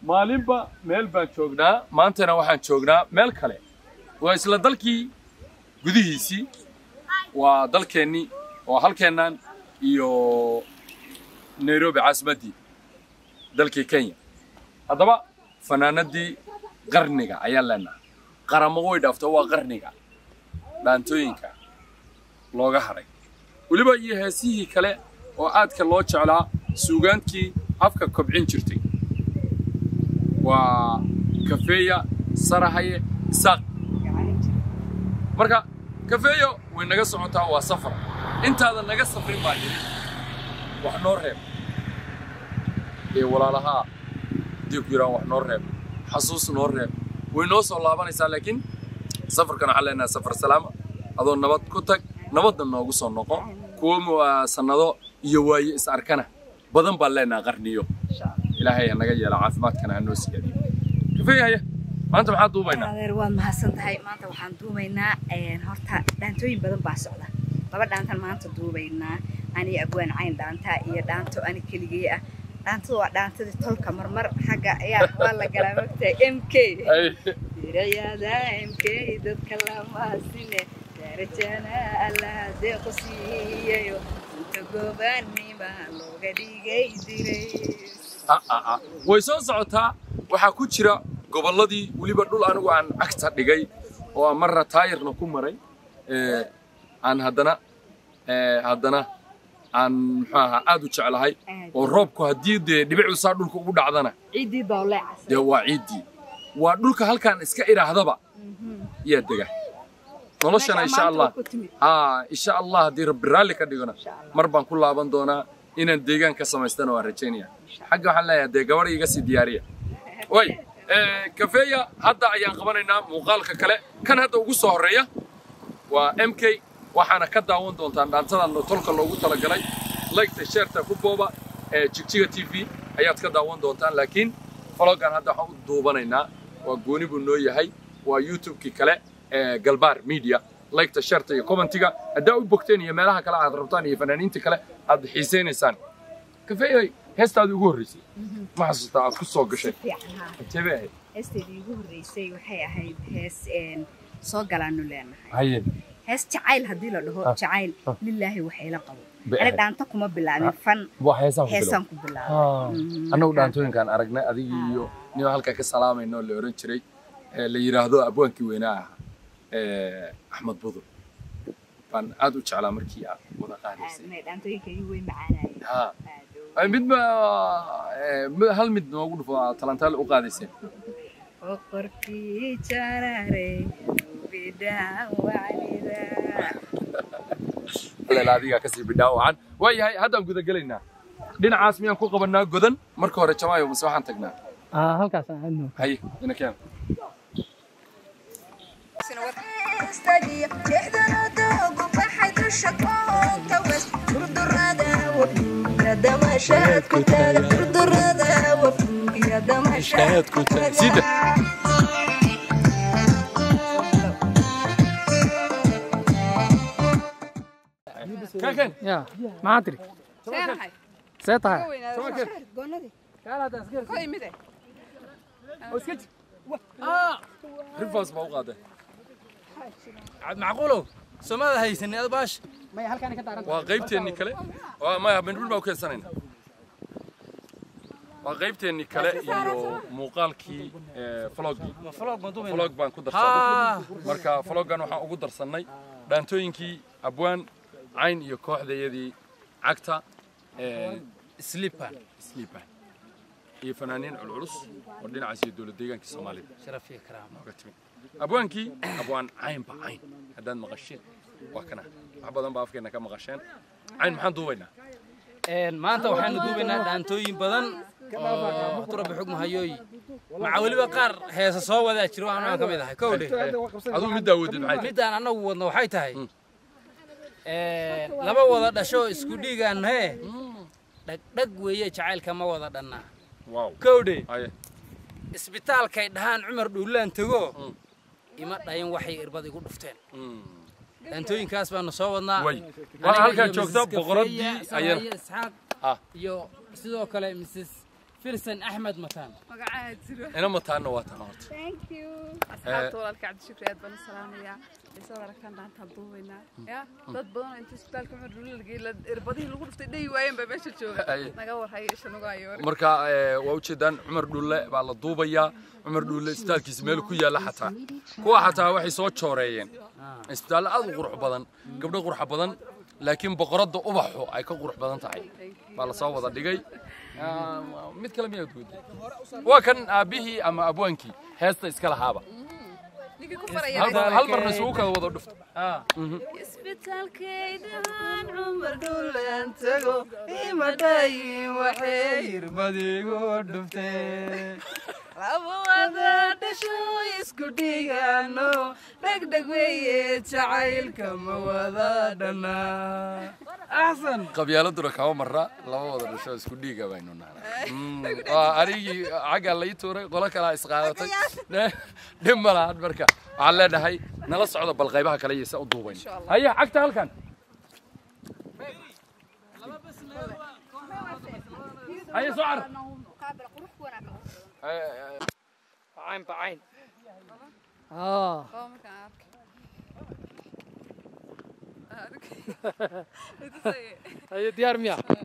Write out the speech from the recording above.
maalinba meel baan joognaa maantana waxaan joognaa meel kale waa isla dalkii gudihiisii waa dalkeennii waa halkeennan iyo nairobi caasimaddii dalkii kenya haddaba fanaanadii qarniga ayaan leenahay qaramo way dhaafto waa qarniga dhaantooyinka looga hadhay weliba iyo heesihii kale oo aadka loo jeclaa suugaantkii afka kobcin jirtay waa kafeeya sarahaye isaaq marka kafeeyo way naga socotaa waa safar intaadan naga safrin baa jiri wax noo reeb ee walaalahaa haddii ku yidhahan wax noo reeb xasuus noo reeb way noo soo laabanaysaa laakiin safarkan waxaan leenahay safar salaama adoo nabad ku tag nabadna noogu soo noqo kuwa sannado iyo waaye is arkana badan baan leenahay qarniyo ilaahay ha naga yeela caafimaadkana ha noo siyaadiyo kafeeyahaya maanta maxaa duubaynaa adeer waad mahadsan tahay maanta waxaan duubaynaa horta dhaantooyin badan baa socda laba dhaantan maanta duubaynaa ani abwaan cayn dhaanta iyo dhaanto ani keligay ah dhaantada waa dhaantadii tolka marmar xagga ayaa waa la galaa mogtahay m k dirayada m k dadka lamaasine darajana allaha deequ siiyayo inta gobanima looga dhigay diray way soo socotaa waxaa ku jira gobolladii weliba dhul anigu aan cagta dhigay oo aan marna taayirna ku maray aan haddana haddana aan muxuu ahaa aad u jeclahay oo roobku haddii dee dhibicdu saa dhulka ugu dhacdana ciiddii dooleecas dee waa ciiddii waa dhulka halkaan iska idhaahdaba yaa dega noloshana insha allah haa insha allah haddii rabbi raalli ka dhigona mar baan ku laaban doonaa inaan deegaan ka samaystana waan rajaynaya xagga waxaan leeyahay dee gabadh iga sii diyaariya way kafeeya hadda ayaan qabanaynaa muuqaalka kale kan hadda ugu soo horreeya waa m k waxaana ka daawan doontaan dhaantadan tolka loogu talagalay laygta sheerta ku booba ee jigjiga t v ayaad ka daawan doontaan laakiin fologan hadda waxaan u duubanaynaa waa gooni buu noo yahay waa youtube-kii kale ee galbaar media laygta sheerta iyo commentiga haddaa u bogteen iyo meelaha kale aad rabtaan iyo fanaaniinta kale aad xiisaynaysaan kafeeyay heestaadii ugu horreysay ma xasuustaa aad ku soo gashay jebe ahayd heesteedii ugu horreysay waxay ahayd hees soo galaanu leenahay haye hees jacayl haddii la dhaho jacayl lilaahi waxayla qabo Bay ani ahayd. dhaanto kuma bilaabin fan waa heesaan ku heesaan bilow ku bilaabay annagu dhaantooyinkaan aragnay adigii iyo nin halkaa ka salaamayno la oran jiray ee la yidhaahdo abwaankii weynaa ahaa ee axmed budur baan aad u jeclaa markii aad wada qaadaysay dhaantooyinkaygii way macaanayeen ha Aad u- Ay, mid ba ee, mid- hal mid noogu dhufo aad talantaal u qaadayseen boqorkii jaraare bidhaan wacnida lela adigaa kasii bidhaawacan waa yahay haddaan guda gelaynaa dhinacaas miyaan ku qabanaa godan marka hore jamaayo mase waxaan tagnaa Ah, halkaas aan aadno. haye ina keen sida keen keen Ya, maxaa tiri? See tahay? rifaas baa u qaaday macquulow somada haysanin ad baash Maya halkaan ka daaran. waa qaybteennii kale waa maya mindhul baa u keensanayna waa qaybteennii kale iyo muuqaalkii ee, vloggii vlog baan ku darsanay marka vloggan waxaan ugu darsannay dhaantooyinkii abwaan cayn iyo kooxdayadii cagta ee, slipan sleepan iyo fanaaniin culculus oo dhinacaas iyo dowlad deegaankii soomaalida sharaf iyo karaama nooga timid abwaankii abwaan cayn ba cayn haddaad maqasheen waa kana wax badan baa afkeenna ka maqasheen cayn maxaan duubaynaa maanta waxaanu duubaynaa dhaantooyin badan oo turabi xug mahayooyi maca weliba qaar heesa soo wadaa jiro waxaan aan ka mid ahay kow dheh aduu middaa wadid maxay tahay midaan annagu wadno waxay tahay laba wada dhasho isku dhiigaan hee dhagdhag weeye jacaylka ma wada dhannaa wow kow dheh haye isbitaalkay dhahaan cumar dhuulaan tego ima dhayin waxay irbad igu dhufteen dhaantooyinkaas baanu soo wadnaa Way. Aniga Waa halkaa iyo joogta Mrs. boqoraddii Kafeeya, ayana. Saraya Isxaaq Ah. iyo sidoo kale mrs filsan axmed mataan magacaa jiro ina mataanna waa tan horta thank you asxaabta walaalka cabdishukri aad baan u salaamayaa isoo aragtaan dhaantaan duubaynaa ya dad badan oo inta isbitaalka cumar dhulla la geeyey irbadihii lagu dhuftay dhayi waayeen baa meesha jooga Ay. naga warhayo isha nagu ayoori marka eh, waa ujeedaan cumar dhulle baa la duubayaa cumar dhulle isbitaalkiisa meel ku yaalla xataa kuwa xataa waxay soo jooreeyeen isbitaallo aad u qurux badan gabdho qurux badan laakiin boqoradda ubaxu ay ka qurux badan tahay baa la soo wada dhigay Ah, mid kale miyaad weydiin waa kan aabbihii ama abwaankii heesta iska lahaaba ninkii ku faraya hal hal marna isugu kala wada dhufto isbitaalkaydahan cumar dhulan tago imadayin waxay irbadigu dhuftee labawada dhasho isku dhigano dhegdheg weeye jacaylka ma wada dhanaa axsan qabyaaladuna kama marra laba wada dhasho isku dhiiga baynu nahnaa Mm, waa anigii xaggaa lai tuuray qolo kalaa isqaadatay dhib ma lahan marka waxaan leenahay nala socda bal qaybaha kale iyo se u duubayn haye cagta halkan haye soo car bacayn bacayn aa oo markaan arkay haye diyaar miya